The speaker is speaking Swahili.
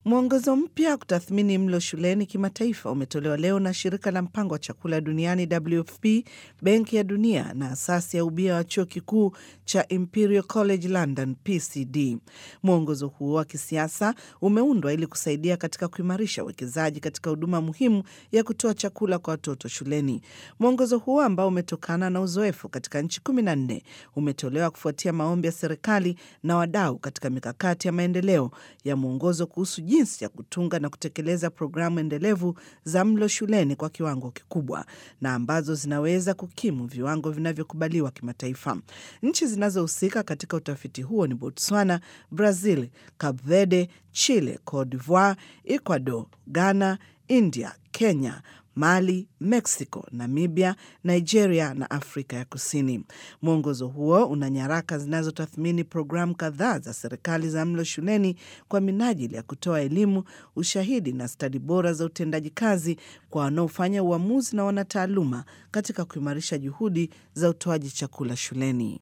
Mwongozo mpya wa kutathmini mlo shuleni kimataifa umetolewa leo na shirika la mpango wa chakula duniani WFP, Benki ya Dunia na asasi ya ubia wa chuo kikuu cha Imperial College London PCD. Mwongozo huo wa kisiasa umeundwa ili kusaidia katika kuimarisha uwekezaji katika huduma muhimu ya kutoa chakula kwa watoto shuleni. Mwongozo huo ambao umetokana na uzoefu katika nchi kumi na nne umetolewa kufuatia maombi ya serikali na wadau katika mikakati ya maendeleo ya mwongozo kuhusu jinsi ya kutunga na kutekeleza programu endelevu za mlo shuleni kwa kiwango kikubwa na ambazo zinaweza kukimu viwango vinavyokubaliwa kimataifa. Nchi zinazohusika katika utafiti huo ni Botswana, Brazil, Cape Verde, Chile, Cote d'Ivoire, Ecuador, Ghana, India, Kenya, Mali, Mexico, Namibia, Nigeria na Afrika ya Kusini. Mwongozo huo una nyaraka zinazotathmini programu kadhaa za serikali za mlo shuleni kwa minajili ya kutoa elimu, ushahidi na stadi bora za utendaji kazi kwa wanaofanya uamuzi na wanataaluma katika kuimarisha juhudi za utoaji chakula shuleni.